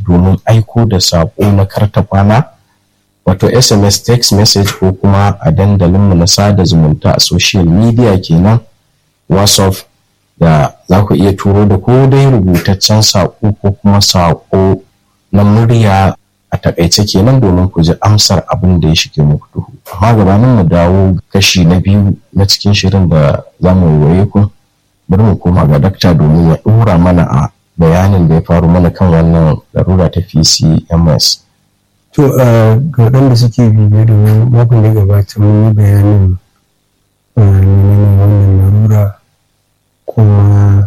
domin aiko da saƙo na karta kwana wato sms text message ko kuma a dandalinmu na sada zumunta a social media kenan whatsapp da za ku iya turo da ko dai rubutaccen saƙo ko kuma saƙo na murya a takaice kenan domin ku ji amsar abin da ya shige muku duhu amma gabanin mu dawo kashi na biyu na cikin shirin da za mu waye ku bari mu koma ga dakta domin ya ɗora mana a bayanin da ya faru mana kan wannan larura ta PCMS. To ga waɗanda suke bibiye domin makon da gabata mun yi bayanin menene wannan larura kuma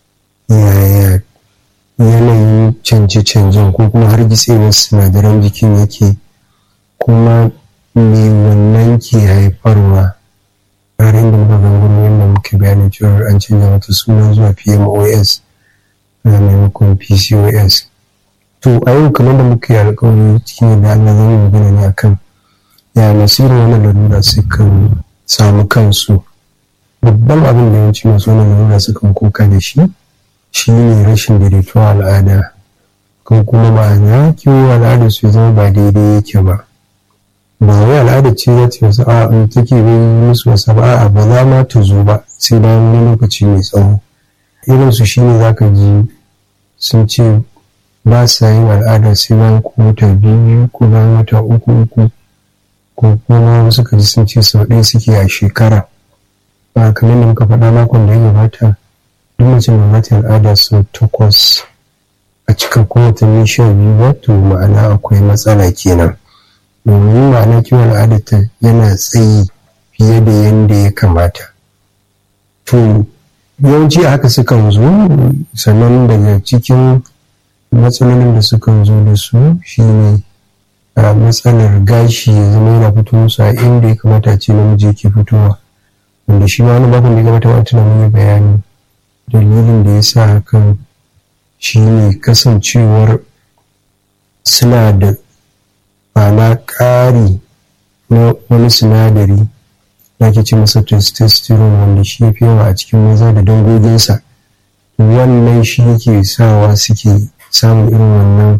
yaya yanayin canje-canjen ko kuma har gitsewar sinadaran jikin yake kuma me wannan ke haifarwa tsarin da muka gangaro yadda muke bayanin cewa an canza mata suna zuwa pmos na maimakon pcos to a yau kamar da muka yi alkawari cikin yadda allah zama magana ne akan ya masu irin wannan larura sukan samu kansu babban abin da yawanci masu wannan larura sukan koka da shi shi ne rashin daidaituwa al'ada kan kuma ma'ana kiwo al'ada su zama ba daidai yake ba ba wai al'ada ce za ta wasu a take bai musu wasa ba a ba za ma ta zo ba sai bayan wani lokaci mai tsawo irin su shine zaka ji sun ce ba sa yin al'ada sai bayan ko wata biyu ko bayan wata uku uku ko kuma wasu ka ji sun ce sau ɗaya suke a shekara ba kamar da muka faɗa makon da ya gabata duk mace mai mata al'ada sau takwas a cikin kuma watanni sha biyu ba to ma'ana akwai matsala kenan domin ma'ana kiwon al'adata yana tsayi fiye da yadda ya kamata to yawanci haka sukan zo sannan daga cikin matsalolin da sukan zo da su shine a matsalar gashi ya zama yana fito musu a inda ya kamata ce namiji yake fitowa wanda shi ma wani bakon da ya kamata wata na mai bayani dalilin da ya sa hakan shine kasancewar suna da ma'ana ƙari na wani sinadari da ake ce masa testosterone wanda shi ya fi yawa a cikin maza da dangoginsa wannan shi yake sawa suke samun irin wannan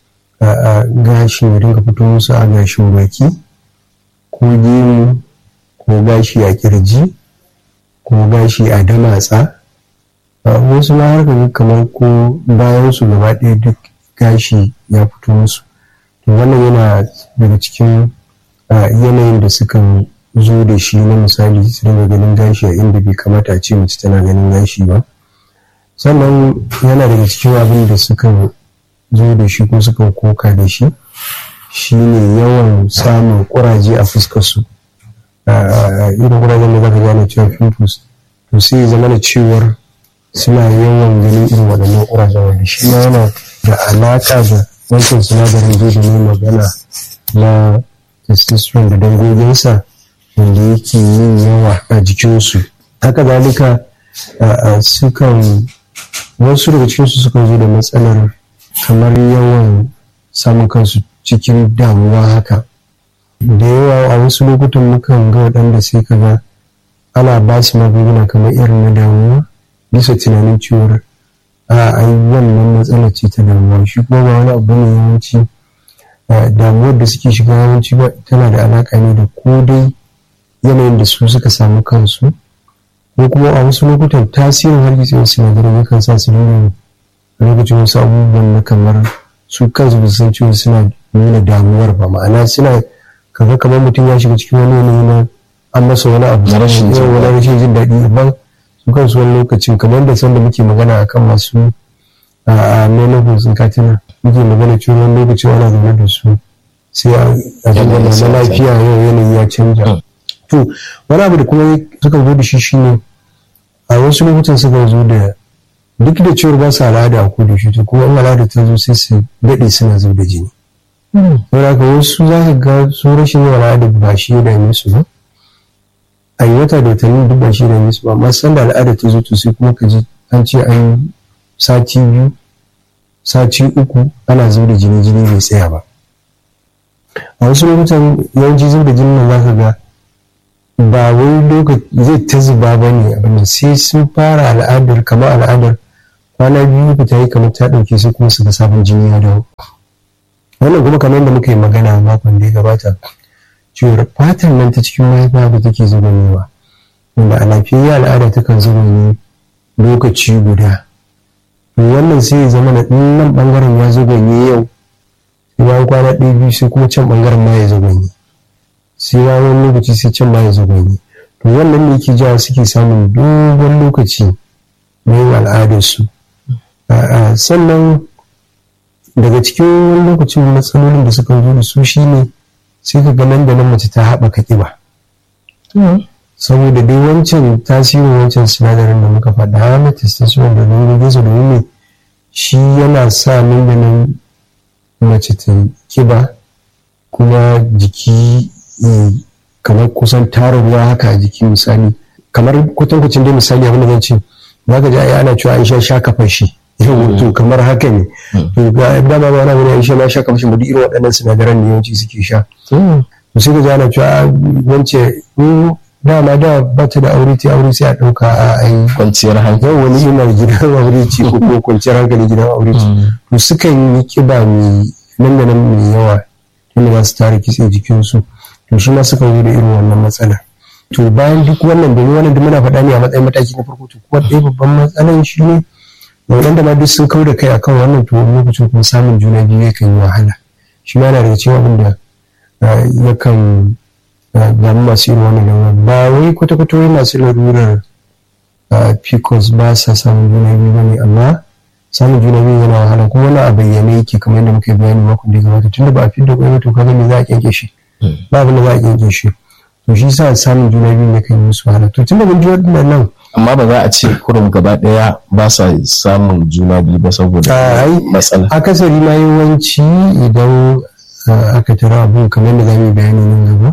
gashin ya dinga fito musu a gashin baki ko gemu ko gashi a kirji ko gashi a damatsa wasu ma har kamar ko bayan su gaba ɗaya duk gashi ya fito musu to wannan yana daga cikin yanayin da sukan zo da shi na misali su dinga ganin gashi a inda bai kamata a ce mace tana ganin gashi ba sannan yana daga cikin abin da sukan zo da shi ko sukan koka da shi shine yawan samun kuraje a fuskarsu irin kurajen da zaka gane cewa pimples to sai ya zama da cewar suna yawan ganin irin waɗannan kurajen wanda shi ma yana da alaƙa da wancan sinadarin zai da ne magana na testosterone da dangoginsa wanda yake yin yawa a jikinsu haka zalika sukan wasu daga cikinsu sukan zo da matsalar kamar yawan samun kansu cikin damuwa haka da yawa a wasu lokutan mukan ga waɗanda sai ka ga ana ba su magunguna kamar irin na damuwa bisa tunanin cewar a ai wannan matsalar ce ta damuwa shi kuma ba wani abu ne yawanci damuwar da suke shiga yawanci ba tana da alaka ne da ko dai yanayin da su suka samu kansu ko kuma a wasu lokutan tasirin hargitsewar sinadarai yakan sa su nuna lokacin wasu abubuwan na kamar su kansu ba su san cewa suna nuna damuwar ba ma'ana suna kaga kamar mutum ya shiga cikin wani yanayi na an masa wani abu Na rashin jin wani rashin jin daɗi amma su kansu wani lokacin kamar da sanda muke magana akan masu a menopause katina muke magana cewa wani lokacin ana zaune da su sai a Yanayi na sai ya lafiya yau yanayi ya canja to wani abu da kuma suka zo da shi shine a wasu lokutan suka zo da duk da cewar ba su al'ada a kudu shi to kuma in al'ada ta zo sai su daɗe suna zub da jini saboda haka wasu za ka ga su rashin yin al'ada ba shi ya dame su ba a yi wata da watanni duk ba shi ya dame su ba amma sanda al'ada ta zo to sai kuma ka ji an ce an sati biyu sati uku ana zub da jini jini bai tsaya ba a wasu lokutan yawanci zub da jini nan za ka ga ba wai lokaci zai ta zuba ba ne abin sai sun fara al'adar kamar al'adar kwana biyu ta yi kamar ta ɗauke sai kuma su ga sabon jini ya dawo wannan kuma kamar yadda muka yi magana makon da ya gabata cewar fatan nan ta cikin mahaifa da take zubanewa wanda a lafiyayya al'ada takan zubanye lokaci guda to wannan sai ya zama na nan bangaren ya zubanye yau sai bayan kwana ɗaya biyu sai kuma can bangaren ma ya zubanye sai bayan lokaci sai can ma ya zubanye to wannan ne yake jawo suke samun dogon lokaci na yin al'adarsu sannan daga cikin wani lokacin matsalolin da suka zo da su shine sai ka nan da nan mace ta haɓaka ƙiba saboda dai wancan tasirin wancan sinadarin da muka faɗa na testosterone da nuna gizo da nuna shi yana sa nan da nan mace ta ƙiba kuma jiki kamar kusan tara ruwa haka a jiki misali kamar kwatankwacin dai misali abin da zan ce za ka ji ai ana cewa aisha sha kafa shi yau to kamar haka ne to ga dama ba na wani aisha na sha kafa shi ba duk irin waɗannan sinadaran ne yawanci suke sha to sai ka ji ana cewa wance dama da ba ta da aure ta aure sai a ɗauka a ai kwanciyar hankali wani yana gidan aure ce ko kuma kwanciyar hankali gidan aure ce to sukan yi kiba mai nan da nan mai yawa tunda za su tara kitse jikinsu to shi ma suka zo da irin wannan matsalar to bayan duk wannan domin wannan duk muna faɗa ne a matsayin mataki na farko to kuma ɗaya babban matsalan shi ne waɗanda ma duk sun kau da kai akan wannan to lokacin kuma samun juna biyu yakan yi wahala shi ma yana daga cikin abin da yakan damu masu irin wannan lalurar ba wai kwata-kwata wai masu larurar pcos ba sa samun juna biyu ba ne amma samun juna biyu yana wahala kuma wani a bayyane yake kamar yadda muka yi bayani makon da ya gabata tunda ba a fidda kwai to kaga me za a kyanke shi ba abin da za a kyanke shi to shi sa samun juna biyu ne kan yi musu wahala to tunda mun ji wannan nan amma ba za a ce kurum gaba daya ba sa samun juna biyu ba saboda matsala akasari ma yawanci idan aka tara abu kamar da za mu yi bayani nan gaba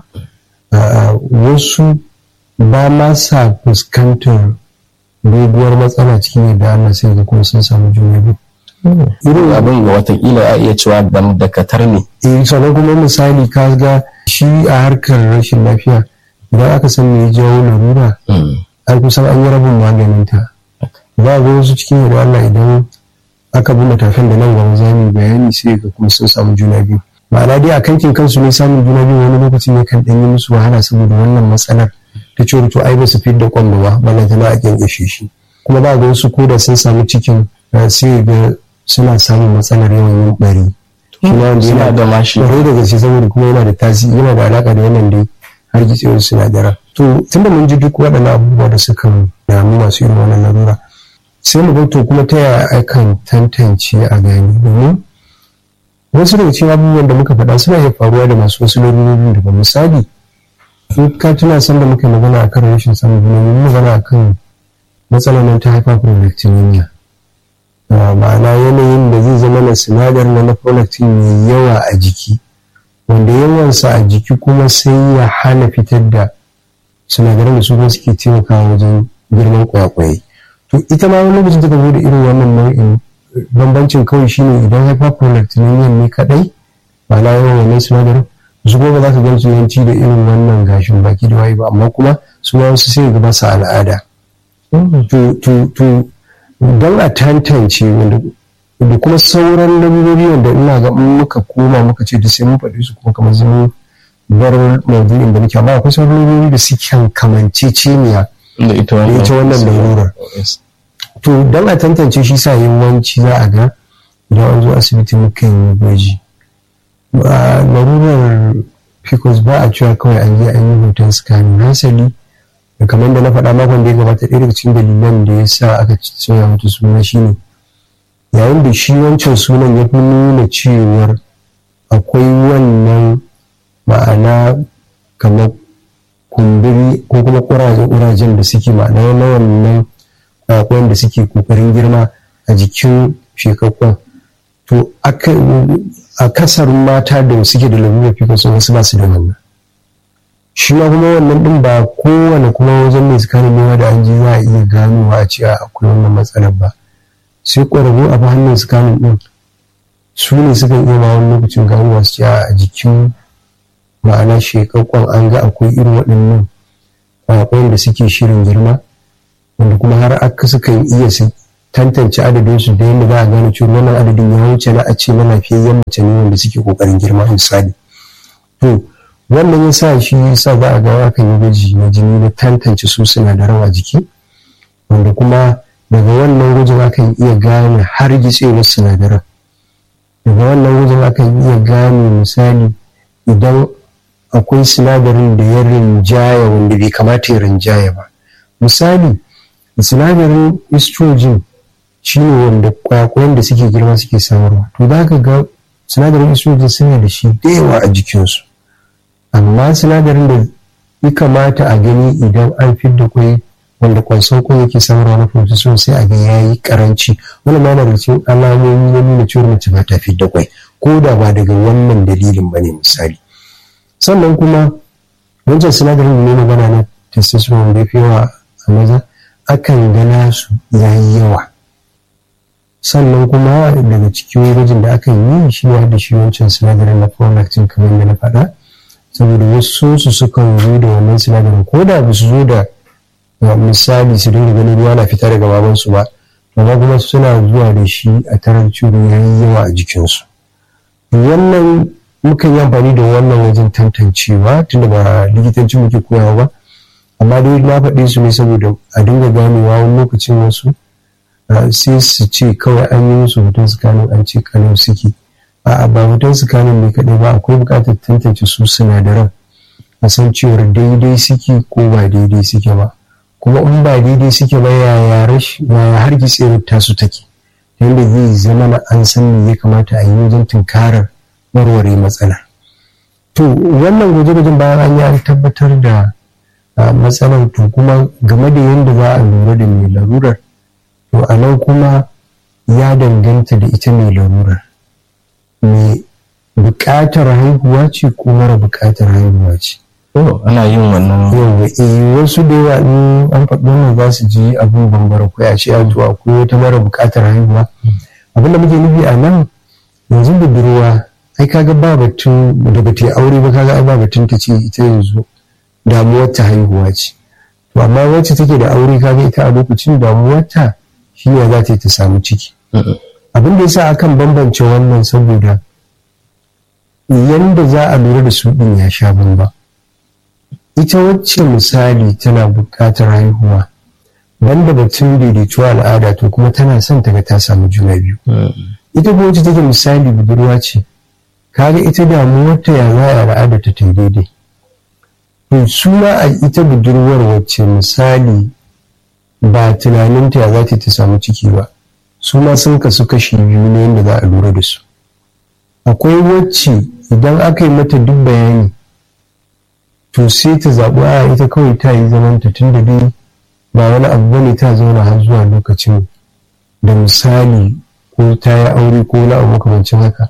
wasu ba ma sa fuskantar doguwar matsala cikin yadda Allah sai ga kuma sun samu juna biyu irin abin ga watakila a iya cewa dam dakatar ne eh sannan kuma misali ka ga shi a harkar rashin lafiya idan aka san me jawo larura an kusan an yi rabin maganin ta ba ga wasu cikin yadda Allah idan aka bi matakan da nan gaba za mu bayani sai ga kuma sun samu juna biyu ma'ana dai a kankin kansu ne samun juna biyu wani lokaci ne kan ɗan yi musu wahala saboda wannan matsalar ta ce to ai ba su fidda kwallo ba balanta na a kyankyashe shi kuma ba ga wasu koda sun samu cikin sai ga suna samun matsalar yawan yin bari shi ma wanda yana da mashi kwarai da gaske saboda kuma yana da tasiri yana da alaka da wannan dai har gitsewar sinadara to tunda mun ji duk waɗannan abubuwa da suka damu masu irin wannan larura sai mu ga to kuma ta yaya akan tantance a gani domin wasu daga cikin abubuwan da muka faɗa suna iya faruwa da masu wasu larurori da misali in ka tuna san da muka magana a kan rashin samun juna mun magana a kan matsalar nan ta hyperprolactinemia ma'ana yanayin da zai zama na sinadar na na prolactin mai yawa a jiki wanda yawansa a jiki kuma sai ya hana fitar da sinadaran da su kuma suke taimakawa wajen girman kwakwaye to ita ma wani lokacin ta zo da irin wannan nau'in bambancin kawai shine idan hyperprolactinemia ne kadai ma'ana yawan wannan sinadarin su kuma ba za ka gan su yanci da irin wannan gashin baki da waye ba amma kuma su ma wasu sai ga ba su al'ada to don a tantance wanda da kuma sauran lamurori wanda ina ga muka koma muka ce da sai mun faɗi su kuma kamar zama bar maudu'in da muke amma akwai sauran lamurori da suke kamanceceniya da ita wannan larurar to don a tantance shi sa yawanci za a ga idan an zo asibiti muka yi gwaji larurar pcos ba a cewa kawai an je an yi hoton scanning hasali da kamar da na faɗa makon da ya gabata ɗaya daga cikin dalilan da ya sa aka soya mata suna shine yayin da shi wancan sunan ya fi nuna cewar akwai wannan ma'ana kamar kumburi ko kuma ƙurajen da suke ma'ana na wannan kwakwan da suke kokarin girma a jikin shekakkun to a kasar mata da suke da lalurar pcos wasu ba su da wannan shi ma kuma wannan din ba kowane kuma wajen mai tsakanin nema da an ji za a iya ganowa a cewa akwai wannan matsalar ba sai ƙwararru a hannun tsakanin din su ne sukan iya ma wani lokacin ganowa su ce a jikin ma'ana shekakkun an ga akwai irin waɗannan kwakwayen da suke shirin girma wanda kuma har aka sukan iya su tantance adadin su da yadda za a gane cewa wannan adadin ya wuce na a ce na lafiyayyen mace ne wanda suke kokarin girma misali to wannan ya sa shi ya sa za a ga akan yi gwaji na jini na tantance su sinadaran a jiki wanda kuma daga wannan gwajin akan iya gane har gitsewar sinadaran daga wannan gwajin akan iya gane misali idan akwai sinadarin da ya rinjaya wanda bai kamata ya rinjaya ba misali sinadarin estrogen shi ne wanda kwakwayen da suke girma suke samarwa to za ka ga sinadarin estrogen suna da shi da yawa a jikinsu amma sinadarin da ya kamata a gani idan an fidda kwai wanda kwanson kwai yake samarwa na protein sai a ga ya yi karanci wani ma yana da cikin alamomi na nuna cewa mace ba ta fidda kwai ko da ba daga wannan dalilin ba ne misali sannan kuma wancan sinadarin da ne magana na testosterone da ya fi yawa a maza akan gana su ya yi yawa sannan kuma daga cikin gwajin da aka yi shi ne da shi wancan sinadarin na prolactin kamar da na faɗa saboda wasu su sukan zo da wannan sinadarin ko da ba su zo da misali su dinga ganin ruwa na fita daga babansu ba amma kuma suna zuwa da shi a tarar ciwo ya yi yawa a jikinsu wannan mukan yi amfani da wannan wajen tantancewa tunda ba likitanci muke koyawa ba amma dai na faɗe su ne saboda a dinga ganewa wani lokacin wasu sai su ce kawai an yi musu hoton sukanin an ce kalau suke a'a ba hoton sukanin ne kaɗai ba akwai buƙatar tantance su sinadaran a san cewar daidai suke ko ba daidai suke ba kuma in ba daidai suke ba yaya har gitsewar tasu take yadda zai zama na an san me ya kamata a yi wajen tunkarar warware matsala to wannan gwaje-gwajen bayan an yi an tabbatar da matsalar to kuma game da yadda za a lura da mai larurar to a nan kuma ya danganta da ita mai larurar mai buƙatar haihuwa ce ko mara buƙatar haihuwa ce ana yin wannan yawa eh wasu da yawa in an faɗi wannan za su ji abin bambara ko a ce a to akwai wata mara buƙatar haihuwa abin da muke nufi a nan yanzu budurwa ai kaga ba batun da ba ta aure ba kaga ai ba batun ta ce ita yanzu damuwar ta haihuwa ce to amma wacce take da aure kaga ita a lokacin damuwar ta shi ne za ta yi ta samu ciki abin da yasa akan bambance wannan saboda yanda za a lura da su din ya sha bamba ita wacce misali tana buƙatar haihuwa banda batun daidaituwa al'ada to kuma tana son ta ga ta samu juna biyu ita ko wacce take misali budurwa ce kaga ita damuwarta ya za a al'ada ta ta daidai to su ma a ita budurwar wacce misali ba tunaninta ya za ta ta samu ciki ba su ma sun kasu kashi biyu ne yadda za a lura da su akwai wacce idan aka yi mata duk bayani to sai ta zaɓi a ita kawai ta yi zamanta tun da dai ba wani abu bane ta zauna har zuwa lokacin da misali ko ta yi aure ko wani abu makamancin haka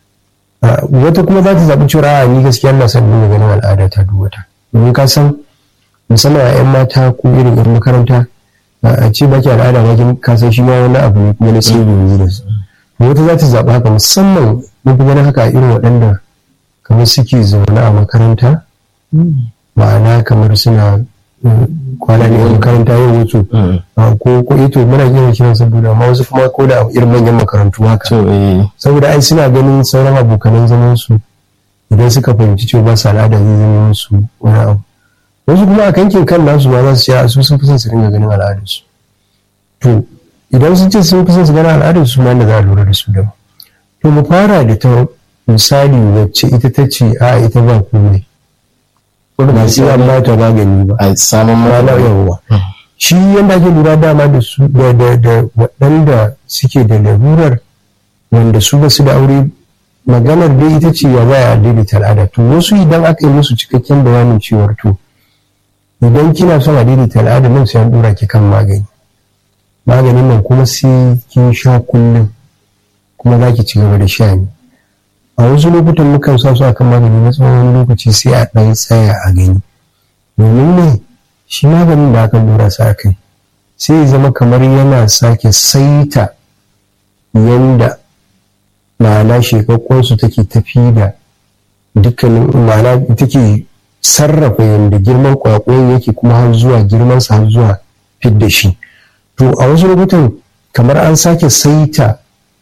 wata kuma za ta zaɓi cewa a ni gaskiya na son nuna ganin al'ada ta duk wata domin ka san musamman a 'yan mata ko irin 'yan makaranta a ce baki al'ada ba ka san shi ma wani abu ne kuma na sai ne da su wata za ta zaɓi haka musamman mun fi ganin haka a irin waɗanda kamar suke zaune a makaranta ma'ana kamar suna kwana ne a makaranta yau wato ko ko ito muna yin kiran saboda amma wasu kuma ko da irin manyan makarantu haka saboda ai suna ganin sauran abokanan zaman su idan suka fahimci cewa ba su al'ada zai zama musu wani abu wasu kuma a kankin kan nasu ma za su ce su sun fi son su dinga ganin al'adarsu to idan sun ce sun fi son su ganin al'adarsu ma da za a lura da su da to mu fara da ta misali wacce ita ta ce a ita ba komai ba sai an ba ta magani ba a samun rana yawwa shi yadda ake lura dama da su da waɗanda suke da larurar wanda su ba su da aure maganar dai ita ce ya baya daidaita al'ada to wasu idan aka yi musu cikakken bayanin cewar to idan kina son a daidaita al'ada nan sai an dora ki kan magani maganin nan kuma sai kin sha kullum kuma za ki ci gaba da sha ne a wasu lokutan mukan sa su akan magani na tsawon lokaci sai a ɗan tsaya a gani domin ne shi maganin da aka dora sa kai sai ya zama kamar yana sake saita yanda ma'ana shekakkonsu take tafi da dukkanin ma'ana take sarrafa yadda girman kwakwayon yake kuma har zuwa girmansa har zuwa fidda shi to a wasu lokutan kamar an sake saita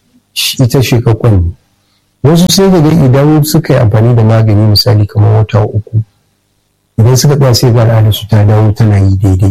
ita shekakkon ne wasu sai ga idan suka yi amfani da magani misali kamar wata uku idan suka tsaya sai ga al'adar su ta dawo tana yi daidai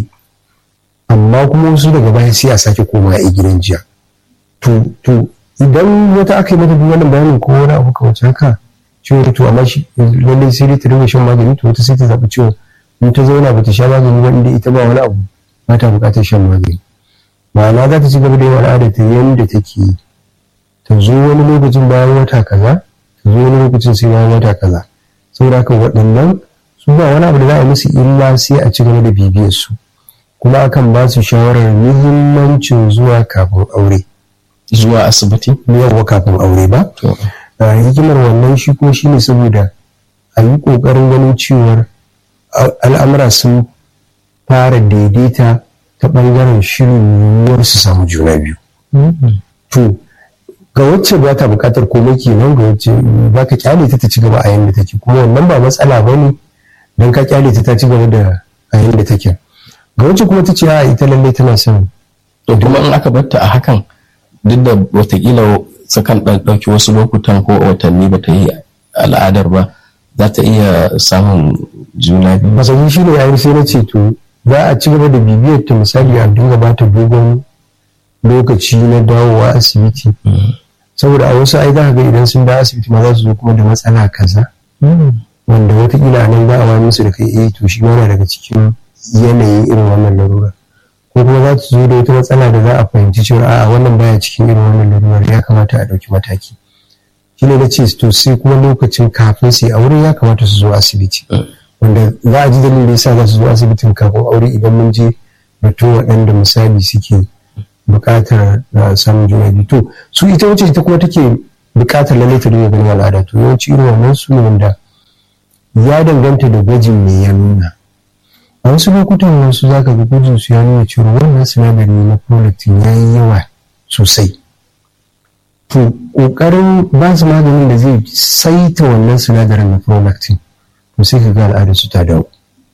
amma kuma wasu daga baya sai a sake koma a gidan jiya to to idan wata aka yi mata duk wannan bayanin ko wani abu kawai haka ciwon to amma shi lallai sai dai ta dinga shan magani to wata sai ta zaɓi ciwon in ta zauna ba ta sha magani ba inda ita ba wani abu ba ta buƙatar shan magani ma'ana za ta ci gaba da yin al'adar ta yadda take yi ta zo wani lokacin bayan wata kaza ta zo wani lokacin sai bayan wata kaza saboda haka waɗannan su ba wani abu da za a musu illa sai a ci gaba da bibiyar su kuma akan ba su shawarar muhimmancin zuwa kafin aure zuwa asibiti yawa kafin aure ba hikimar wannan shi ko shine saboda a yi ƙoƙarin ganin cewar al'amura sun fara daidaita ta ɓangaren shirin yiwuwar su samu juna biyu to ga wacce ba ta buƙatar komai kenan ga wacce ba ka kyale ta ta ci gaba a yanda take kuma wannan ba matsala ba ne don ka kyale ta ta ci gaba da a yanda take ga wacce kuma ta ce a ita lallai tana son to kuma in aka batta a hakan duk da watakila sukan ɗauki wasu lokutan ko watanni ba ta yi al'adar ba za ta iya samun juna biyu masani shi ne yayin sai na ce to za a ci gaba da bibiyar ta misali a dinga ba ta dogon lokaci na dawowa asibiti saboda a wasu ai za ga idan sun dawo asibiti ma za su zo kuma da matsala kaza wanda watakila nan za a wani musu da kai eh to shi ma daga cikin yanayin irin wannan larura ko kuma za su zo da wata matsala da za a fahimci cewa a'a wannan baya cikin irin wannan larurar ya kamata a ɗauki mataki shi ne na ce to sai kuma lokacin kafin su yi aure ya kamata su zo asibiti wanda za a ji dalilin da yasa za su zo asibitin kafin aure idan mun je batun waɗanda misali suke buƙatar samun juna biyu to su ita wacce ita kuma take buƙatar lallai ta dinga ganin al'ada to yawanci irin wannan su ne wanda ya danganta da gwajin me ya nuna a wasu lokutan wasu za ka ga gwajin su ya nuna cewa wannan sinadari na prolactin ya yi yawa sosai to ƙoƙarin ba su maganin da zai saita wannan sinadarin na prolactin to sai ka ga al'adar su ta dawo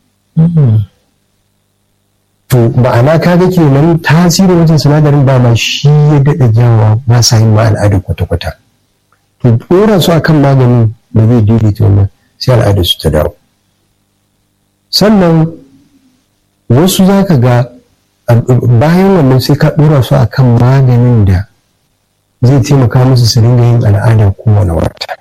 to ma'ana ka ga kenan tasirin wajen sinadarin ba ma shi ya daɗa jawa ba sa yin ma al'adar kwata-kwata to ɗora su akan maganin da zai daidaita wannan sai al'adar su ta dawo sannan wasu za ka ga bayan wannan sai ka ɗora su a kan maganin da zai taimaka musu su dinga yin al'ada kowane wata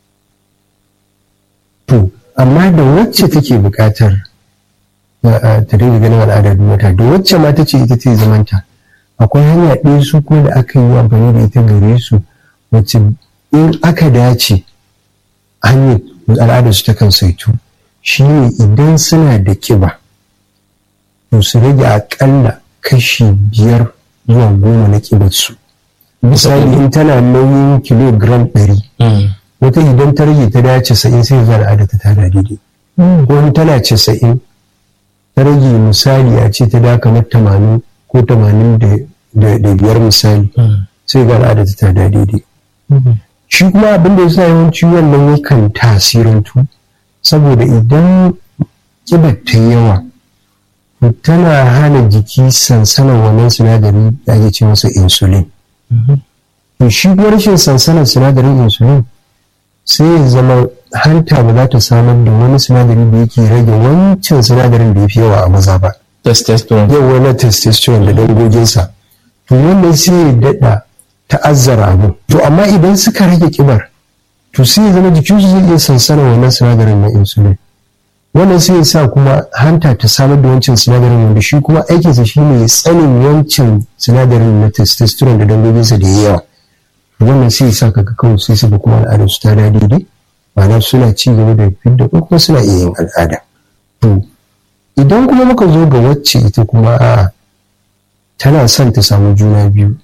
to amma da wacce take buƙatar ta dinga ganin al'ada duk wata da wacce ma ta ce ita ce zamanta akwai hanya ɗaya su ko da aka yi amfani da ita gare su wacce in aka dace hanyar al'adar su takan saitu shine idan suna da kiba to su rage akalla kashi biyar zuwa goma na kibarsu misali in tana nauyin kilogram ɗari wata idan ta rage ta da casa'in sai zuwa al'ada ta tada daidai ko in tana casa'in ta rage misali a ce ta da kamar tamanin ko tamanin da biyar misali sai ga al'ada ta tada daidai shi kuma abin da ya sa yawanci wannan yakan tasirantu saboda idan kibar ta yawa tana hana jiki sansanar wannan sinadari da ake ce masa insulin to shi kuma rashin sansanar sinadarin insulin sai ya zama hanta ba za ta samar da wani sinadari da yake rage wancan sinadarin da ya fi yawa a maza ba testosterone yawa na testosterone da dangoginsa to wannan sai ya daɗa ta'azzara abu to amma idan suka rage kibar to sai ya zama jikinsu zai iya sansanar wannan sinadarin na insulin wannan sai ya sa kuma hanta ta samar da wancan sinadarin wanda shi kuma aikinsa shi ne tsanin wancan sinadarin na testosterone da dangoginsa da ya yawa wannan sai ya sa kaga kawai sai su kuma al'adar su ta da daidai ma'ana suna ci gaba da fidda ko kuma suna iya yin al'ada to idan kuma muka zo ga wacce ita kuma a tana son ta samu juna biyu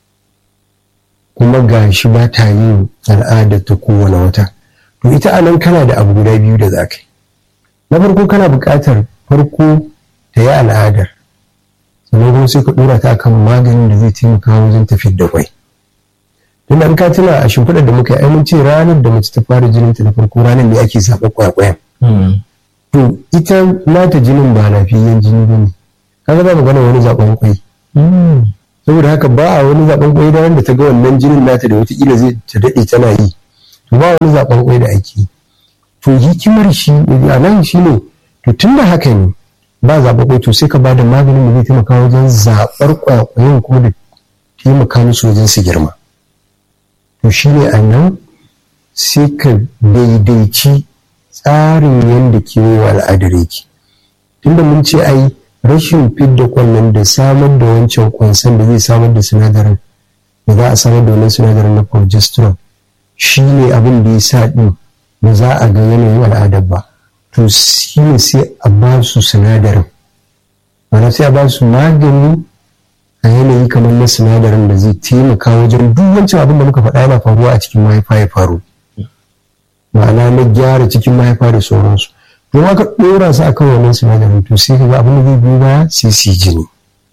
kuma ga shi ba ta yin al'adar ta kowane wata to ita anan kana da abu guda biyu da za ka yi na farko kana buƙatar farko ta yi al'adar sannan kuma sai ka ɗora ta kan maganin da zai taimaka wajen tafiyar da kwai tunda an ka tuna a shimfiɗar da muka yi mun ce ranar da mace ta fara jinin ta na farko ranar ne ake zaɓa kwakwayan to ita nata jinin ba lafiyayyen jini ba ne kaga ba magana wani zaɓen kwai saboda haka ba a wani zaben kwai da wanda ta ga wannan jinin nata da wataƙila zai ta daɗe tana yi to ba wani zaben kwai da ake yi to hikimar shi a nan shi ne to tun da haka ne ba zaɓen kwai to sai ka ba da maganin da zai taimaka wajen zaɓar kwakwayen kuma da taimaka musu wajen su girma to shi ne a nan sai ka daidaici tsarin yadda kewayewa al'adar yake tunda mun ce ai rashin fidda kwallon da samar da wancan kwansan da zai samar da sinadarin da za a samar da wannan sinadarin na progesterone shi ne abin da ya sa ɗin ba za a ga yanayin al'adar ba to shi ne sai a ba su sinadarin mana sai a ba su magani a yanayi kamar na sinadarin da zai taimaka wajen duk wancan abin da muka faɗa yana faruwa a cikin mahaifa ya faru ma'ana na gyara cikin mahaifa da sauransu don aka ɗora su akan wannan sinadarin to sai kaga abin da zai biyo baya sai su yi jini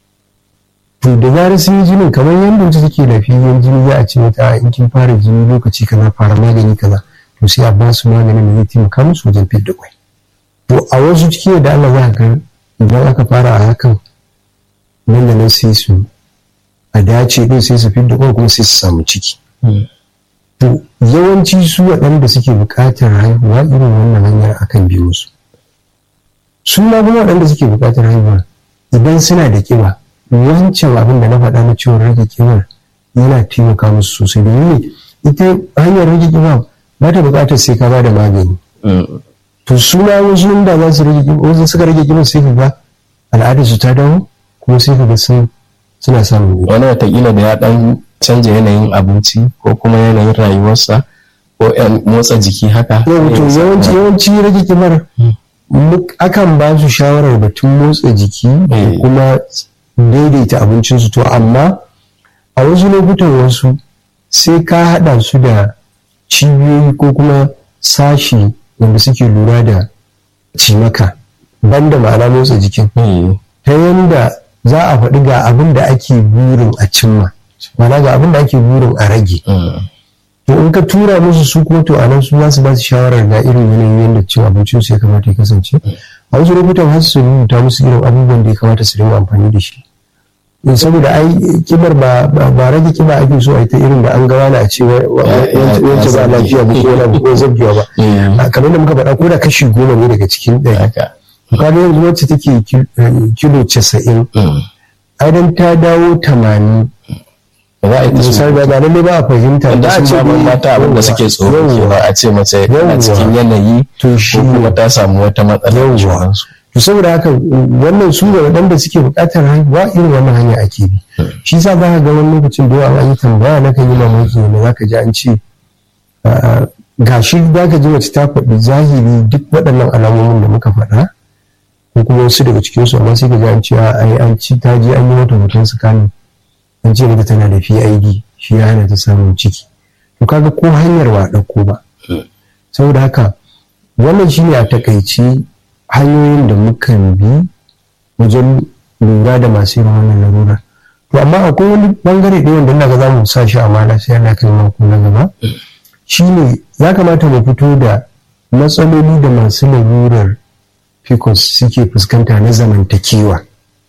to da zarar sun yi jinin kamar yadda wacce take lafiyayyen jini za a ce mata in kin fara jini lokaci kaza fara magani kaza to sai a ba su maganin da zai taimaka musu wajen fidda kwai to a wasu ciki da Allah za ka idan aka fara a hakan nan da nan sai su a dace din sai su fidda kwai kuma sai su samu ciki to yawanci su waɗanda suke buƙatar haihuwa irin wannan hanyar akan bi musu su ma kuma waɗanda suke buƙatar haihuwa idan suna da ƙiba wancan abin da na faɗa na ciwon rage ƙibar yana taimaka musu sosai domin ita hanyar rage ƙiba ba ta buƙatar sai ka ba da magani to su ma wasu inda za su rage ƙiba wasu suka rage ƙiba sai ka ga al'adarsu ta dawo kuma sai ka ga sun suna samun wani watakila da ya ɗan canja yanayin abinci ko kuma yanayin rayuwarsa ko motsa jiki haka yawanci yawanci yawanci rage kibar akan ba su shawarar batun motsa jiki da kuma daidaita abincinsu to amma a wasu lokutan wasu sai ka haɗa su da cibiyoyi ko kuma sashi wanda suke lura da cimaka banda ma'ana motsa jikin ta yanda za a faɗi ga abin da ake burin a cimma mana ga abin da ake burin a rage to in ka tura musu su kuma to anan su za su ba su shawarar ga irin yanayin yadda cin abincin su ya kamata ya kasance a wasu lokutan har su rubuta musu irin abubuwan da ya kamata su dinga amfani da shi saboda ai kibar ba ba rage kiba ake so a ita irin da an ga wani a ce wance ba lafiya ba ko wani ko zabbiya ba kamar da muka faɗa ko da kashi goma ne daga cikin ɗari kaga yanzu wacce take kilo casa'in idan ta dawo tamanin za a yi misali ba ba lalle ba a fahimta da a ce ban mata abin da suke tsoro ke ba a ce mace a cikin yanayi to shi ko kuma ta samu wata matsala da sauransu to saboda haka wannan su da waɗanda suke buƙatar haihuwa irin wannan hanya ake bi shi sa za ka ga wani lokacin da yawa an yi tambaya na kan yi mamaki ne za ka ji an ce gashi za ka ji mace ta faɗi zahiri duk waɗannan alamomin da muka faɗa ko kuma wasu daga cikinsu amma sai ka ji an ce ai an ci ta je an yi mata hoton tsakanin an ce mata tana da PID shi ya hana ta samun ciki to kaga ko hanyar ba ɗauko ba saboda haka wannan shine a takaici hanyoyin da mukan bi wajen lura da masu yin wannan larura to amma akwai wani bangare ɗaya wanda ina ga za mu sa shi a mala sai ana kai mako na gaba shine ya kamata mu fito da matsaloli da masu larurar pcos suke fuskanta na zamantakewa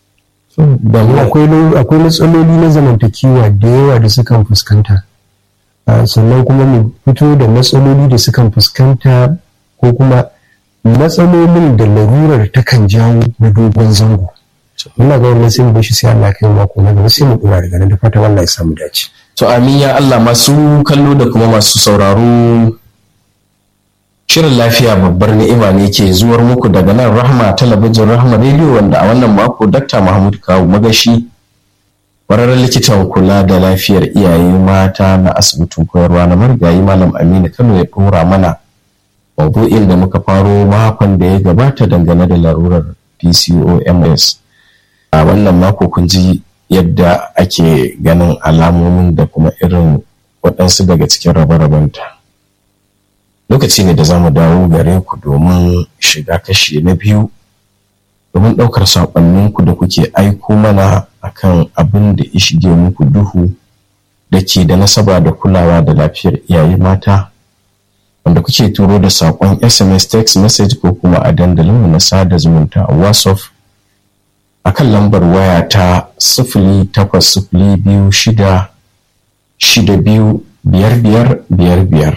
akwai matsaloli na zamantakewa da yawa da sukan fuskanta sannan kuma mu fito da matsaloli da sukan fuskanta ko kuma matsalolin da larurar takan jawo na dogon zango muna ga wannan sai mu bashi sai Allah kai mako na gaba sai mu dora daga nan da fatan Allah ya samu dace to amin ya Allah masu kallo da kuma masu sauraro Shirin lafiya babbar ni'ima ne ke zuwar muku daga nan Rahma talabijin Rahma Radio wanda a wannan mako Dr. Mahmud Kawu Magashi ƙwararren likitan kula da lafiyar iyaye mata na asibitin koyarwa na marigayi Malam Aminu Kano ya ɗora mana maudu'in da muka faro makon da ya gabata dangane da larurar PCOMS. A wannan mako kun ji yadda ake ganin alamomin da kuma irin waɗansu daga cikin rabe-rabenta. lokaci ne da za mu dawo gare ku domin shiga kashi na biyu domin ɗaukar saƙonninku da kuke aiko mana akan abin da ya shige muku duhu da ke da nasaba da kulawa da lafiyar iyaye mata wanda kuke turo da saƙon sms text message ko kuma a dandalinmu na sada zumunta a whatsapp a kan lambar waya ta sifili takwas sifili biyu shida shida biyu biyar biyar biyar biyar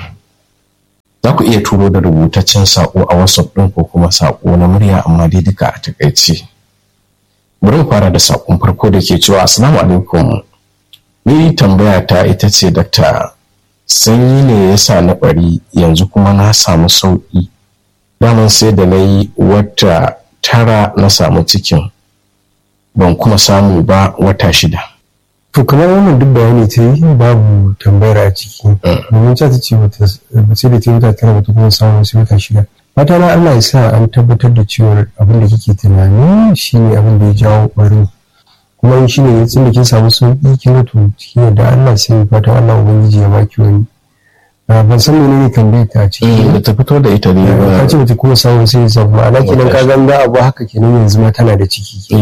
za ku iya turo da rubutaccen saƙo a whatsapp ɗin ko kuma saƙo na murya amma dai duka a takaice bari mu fara da saƙon farko da ke cewa assalamu alaikum ni tambaya ta ita ce dakta sanyi ne ya sa na ɓari yanzu kuma na samu sauƙi daman sai da na yi wata tara na samu cikin ban kuma samu ba wata shida to kamar wannan duk bayani ta yi babu tambayar a ciki domin ta ce wata sai da ta wata tara wata kuma samu sai wata shida fata na Allah ya sa an tabbatar da cewa abin da kike tunani shine abin da ya jawo ɓarin kuma in shine ne tun da kin samu sauƙi kin ga to cikin yadda Allah sai fatan Allah ubangiji ya baki wani ban san menene tambayar ta ciki da ta fito da ita ne ba ka ce bata kuma samu sai ya ma'ana kenan ka ga abu haka kenan yanzu ma tana da ciki to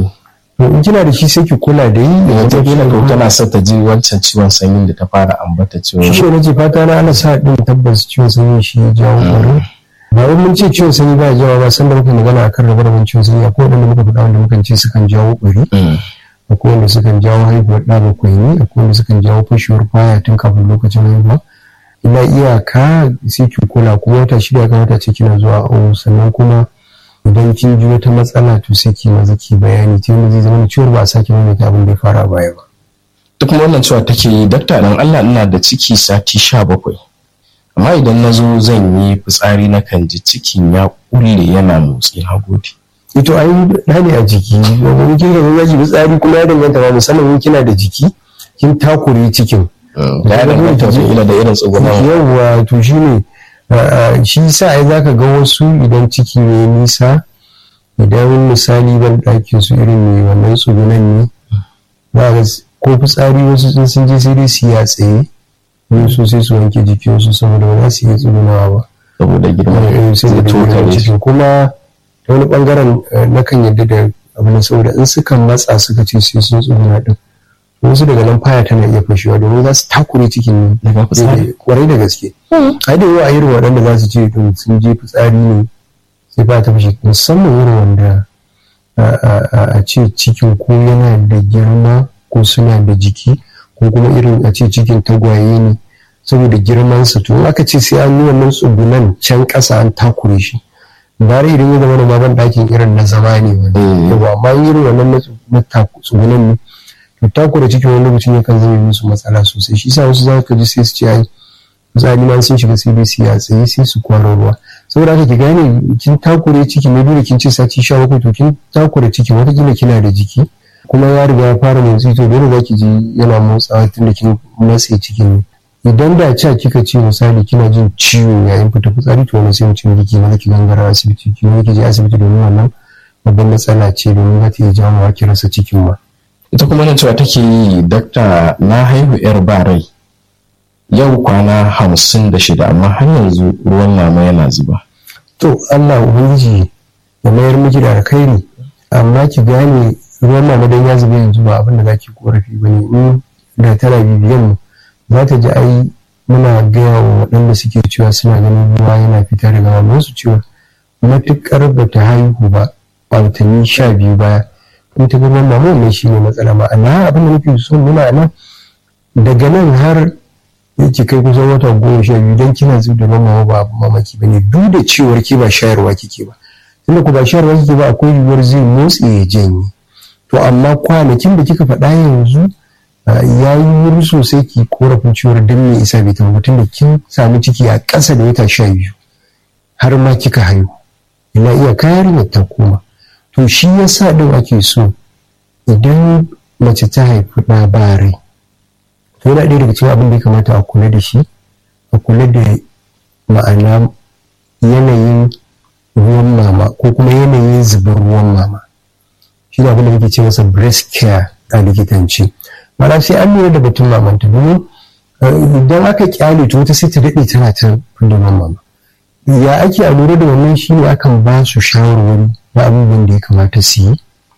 in kina da shi sai ki kula da yi da wata kila ko tana sa ta ji wancan ciwon sanyin da ta fara ambata cewa shi ne nace fata na ana sa din tabbas ciwon sanyi shi ya jawo ƙwarin ba wai mun ce ciwon sanyi ba ya jawo ba san da muka magana akan rabar rabin ciwon sanyi akwai wanda muka faɗa wanda muka ce sukan jawo ƙwari akwai wanda sukan jawo haihuwar ɗa bakwai ne akwai wanda sukan jawo fashewar kwaya tun kafin lokacin haihuwa ina iyaka sai ki kula kuma wata shida ya kamata ce kina zuwa awo sannan kuma idan kin ji wata matsala to sai ki maza ki bayani ta yadda zai zama ciwon ba a sake maimaita abin da ya fara baya ba. duk wannan cewa take yi dakta dan Allah ina da ciki sati sha bakwai amma idan na zo zan yi fitsari na kan ji cikin ya kulle yana motsi na gode. ito ai da ne a jiki domin kin ga zaki fitsari kuma ya danganta ba musamman in kina da jiki kin takure cikin. da ya danganta ila da irin tsugunan yawwa to shi ne shi sa ai zaka ga wasu idan ciki ne nisa idan misali ban ɗakin su irin mai wannan tsugunan ne za ga ko fitsari wasu sun sun je sai dai su ya tsaye ne su sai su wanke jikinsu saboda ba za su iya tsugunawa ba saboda girman sai da girman cikin kuma ta wani bangaren na kan yadda da abu saboda in suka matsa suka ce sai sun tsuguna din wasu daga nan faya tana iya fashewa domin za su takure cikin kwarai da gaske ai da yawa irin waɗanda za su ce sun je fitsari ne sai faya ta fashe musamman irin wanda a ce cikin ko yana da girma ko suna da jiki ko kuma irin a ce cikin tagwaye ne saboda girmansa to aka ce sai an yi wannan tsugunan can ƙasa an takure shi bare idan ya zama da baban ɗakin irin na zama ne wani amma irin wannan na tsugunan ne to takura cikin wani lokacin yakan zama musu matsala sosai shi sa wasu za ka ji sai su ce ai misali ma sun shiga sai dai su ya tsaye sai su kwaro ruwa saboda haka ki gane kin takure ciki na dole kin ce sati sha bakwai to kin takure ciki watakila kina da jiki kuma ya riga ya fara motsi to dole za ki ji yana motsawa tun da kin matse cikin ne idan da ca kika ce misali kina jin ciwo yayin fita fitsari to wani sai mu ce miki ma ki gangara asibiti ki ne ki je asibiti domin wannan babban matsala ce domin za ta iya jawo ki rasa cikin ma ita kuma nan cewa take yi dakta na haihu yar ba rai yau kwana hamsin da shida amma har yanzu ruwan nama yana zuba to allah ubangiji ya mayar miki da alkhairi amma ki gane ruwan nama dan ya zuba yanzu ba abin da zaki korafi bane in da tana bibiyan mu za ta ji ai muna gaya wa waɗanda suke cewa suna ganin ruwa yana fita daga mamansu cewa matuƙar ba ta haihu ba a watanni sha biyu baya in ta girman mama wannan shi ne matsala ma'ana abin da nake so nuna nan daga nan har yake kai kusan wata goma sha biyu don kina zub da mama ba abu mamaki ba ne duk da cewar ki ba shayarwa kike ba tunda ku ba shayarwa kike ba akwai yiwuwar zai motsi ya janye to amma kwanakin da kika faɗa yanzu ya yi wuri sosai ki korafin cewar don me isa bai tabbatar da kin samu ciki a ƙasa da wata sha biyu har ma kika haihu ina iya kayar ta koma to shi ya sa ɗin ake so idan mace ta haifi ɗa ba rai to yana ɗaya daga cikin abin da ya kamata a kula da shi a kula da ma'ana yanayin ruwan mama ko kuma yanayin zubar ruwan mama shi ne abin da muke ce masa breast care a likitanci mana sai an lura da batun mamanta domin idan aka kyale to wata sai ta daɗe tana ta fidda mama ya ake a lura da wannan shi ne akan ba su shawarwari na abubuwan da ya kamata su yi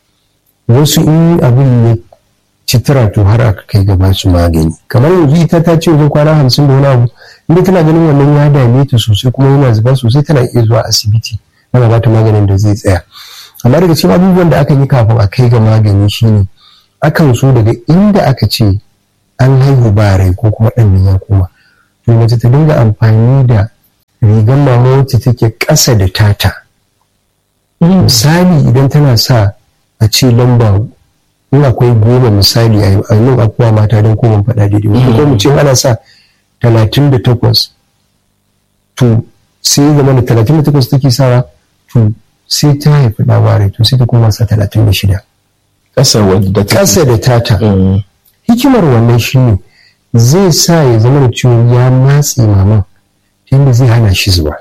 wasu in abin ya ci tara to har aka kai gaba su magani kamar yanzu ita ta ce wajen kwana hamsin da wani abu inda tana ganin wannan ya dame ta sosai kuma yana zuba sosai tana iya zuwa asibiti ana ba ta maganin da zai tsaya amma daga cikin abubuwan da aka yi kafin a kai ga magani shine akan so daga inda aka ce an haihu ba rai ko kuma ɗan ya koma to mace ta dinga amfani da rigar mama wacce take ƙasa da tata misali idan tana sa a ce lamba in akwai goma misali a yi abuwa mata don kuma faɗa daidai ko mu ce ana sa talatin da takwas to sai zama da talatin da takwas take sawa to sai ta haifi ɗaware to sai ta koma sa talatin da shida ƙasa wadda ƙasa da tata hikimar wannan shi ne zai sa ya zama da ciwon ya matse maman ta yadda zai hana shi zuba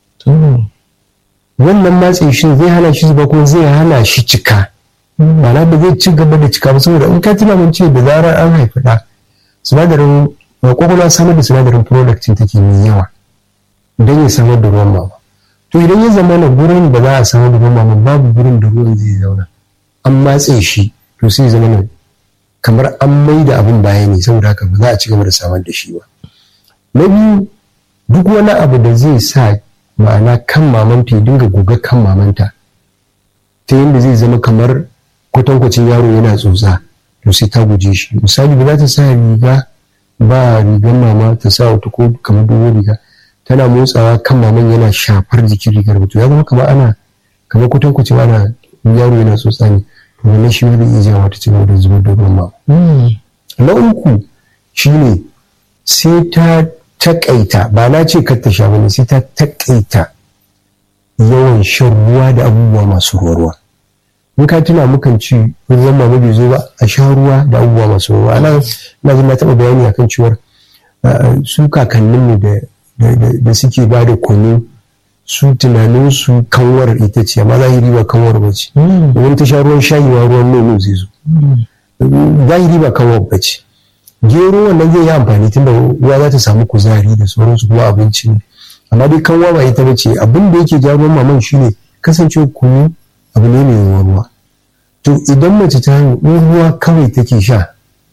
wannan matse shi zai hana shi zuba kuma zai hana shi cika ma'ana ba zai ci gaba da cika ba saboda in ka tuna mun ce da zarar an haifi ɗa sinadarin kwakwalwa samar da sinadarin prolactin take mai yawa don ya samar da ruwan mama to idan ya zama na gurin da za a samar da ruwan mama babu gurin da ruwan zai zauna an matse shi to sai zama na kamar an mai da abin baya ne saboda haka ba za a ci gaba da samar da shi ba na biyu duk wani abu da zai sa ma'ana kan mamanta ya dinga goga kan mamanta ta yadda zai zama kamar kwatankwacin yaro yana tsotsa to sai ta guje shi misali ba za ta sa riga ba rigar mama ta sa wata ko kamar dogon riga tana motsawa kan maman yana shafar jikin rigar mutum ya zama kamar ana kamar kwatankwacin ana yaro yana tsotsa ne to wannan shi zai iya jawo ta cigaba da zubar da ruwan mama na uku shine sai ta takaita ba na ce kar ta sha bane sai ta takaita yawan shan ruwa da abubuwa masu ruwa in ka tuna mukan ci ruwan mama bai zo ba a sha ruwa da abubuwa masu ruwa ana na na taɓa bayani akan cewar su kakannin mu da suke ba da kunu su tunanin su kanwar ita ce amma zahiri ba kanwar ba ce domin ta sha ruwan shayi ma ruwan nono zai zo zahiri ba kanwar ba ce gero wannan zai yi amfani tunda ruwa za ta samu kuzari da sauransu kuma abinci ne amma dai kanwa ba ita ba ce abin da yake ja ruwan maman shine kasancewa kunu abu ne mai ruwa to idan mace ta haihu in ruwa kawai take sha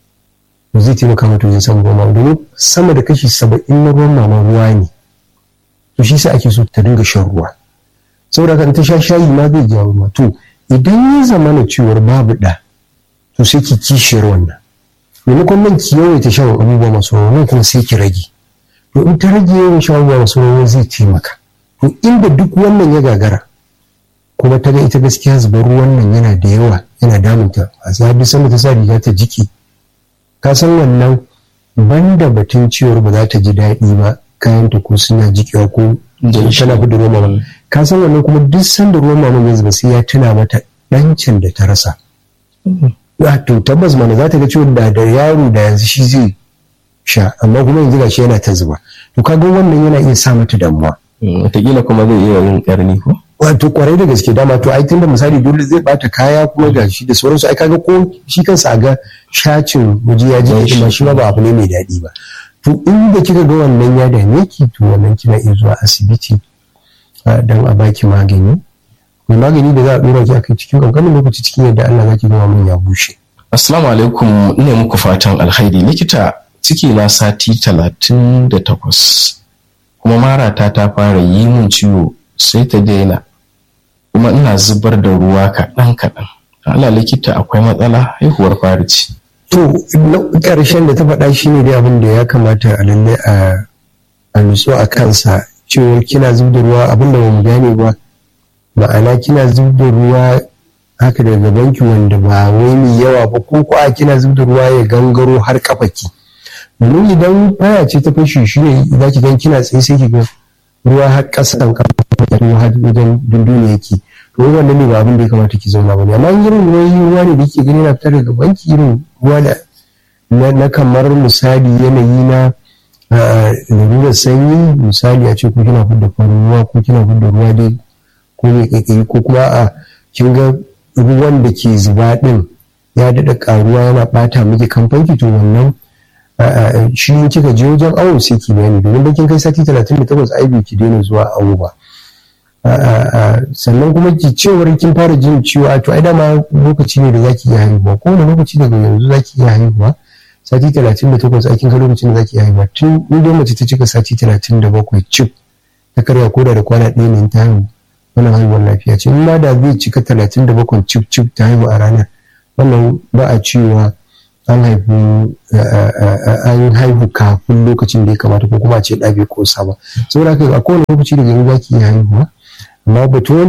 to zai taimaka mata wajen samun ruwan mama domin sama da kashi saba'in na ruwan mama ruwa ne to shi sa ake so ta dinga shan ruwa saboda kan ta sha shayi ma zai jawo ruwa to idan ya zama na cewar babu da to sai ki kishiyar wannan maimakon nan ki yawaita shan abubuwa masu ruwa kuma sai ki rage to in ta rage yawan shan abubuwa masu ruwa zai taimaka to inda duk wannan ya gagara kuma ta ga ita gaskiya zubar ruwan nan yana da yawa yana damunta a sabi sanda ta sa riga ta jiki ka san wannan banda batun cewar ba za ta ji daɗi ba kayanta ko suna jikewa ko tana fi da ruwan mama ka san wannan kuma duk sanda ruwan mama ya zuba sai ya tuna mata ɗancin da ta rasa to tabbas mana za ta ga cewa da da yaro da yanzu shi zai sha amma kuma yanzu gashi yana ta zuba to kaga wannan yana iya sa mata damuwa wataƙila kuma zai iya yin ƙarni ko wato kwarai da gaske dama to ai tunda misali dole zai bata kaya kuma ga shi da sauransu ai kaga ko shi kansa a ga shacin waje ya ji shi ma shi ma ba abu ne mai daɗi ba to inda kika ga wannan ya dame ki to wannan kina iya zuwa asibiti dan a baki magani mai magani da za a dora ki akai cikin kankanin lokaci cikin yadda Allah zaki ga mun ya bushe assalamu alaikum ina muku fatan alkhairi likita ciki na sati talatin da takwas kuma marata ta fara yi min ciwo sai ta daina kuma ina zubar da ruwa kaɗan kaɗan Allah likita akwai matsala haihuwar fari ce to ƙarshen da ta faɗa shi ne dai abin da ya kamata a lalle a nutsu a kansa cewa kina zub da ruwa abin da bamu gane ba ma'ana kina zub da ruwa haka daga banki wanda ba wai mai yawa ba ko ko a kina zub da ruwa ya gangaro har kafaki domin idan baya ce ta fashe shi ne za ki gan kina tsaye sai ki ga ruwa har ƙasan kafa ruwa har wajen dunduniya yake to wannan ne ba abin da ya kamata ki zauna ba ne amma irin ruwan ruwa ne da ke gani na fitar daga banki irin ruwa da na kamar misali yanayi na lalurar sanyi misali a ce ko kina fidda farin ruwa ko kina fidda ruwa dai ko mai kaikayi ko kuma a kin ga ruwan da ke zuba din ya daɗa ƙaruwa yana ɓata miki kamfanki to wannan shi in kika je wajen awo sai ki bayani domin bakin kai sati talatin da takwas ai bai ki daina zuwa awo ba sannan kuma ki cewar kin fara jin ciwo a to ai dama lokaci ne da zaki iya haihuwa ko wani lokaci daga yanzu zaki iya haihuwa sati talatin da takwas aikin ka lokacin da zaki iya haihuwa tun in dai mace ta cika sati talatin da bakwai cif ta karya koda da kwana ɗaya ne ta haihu wannan haihuwar lafiya ce in ma da zai cika talatin da bakwai cif cif ta haihu a ranar wannan ba a cewa an haihu an haihu kafin lokacin da ya kamata ko kuma a ce ɗa bai kosa ba saboda haka a kowane lokaci daga yanzu za ki iya haihuwa amma batun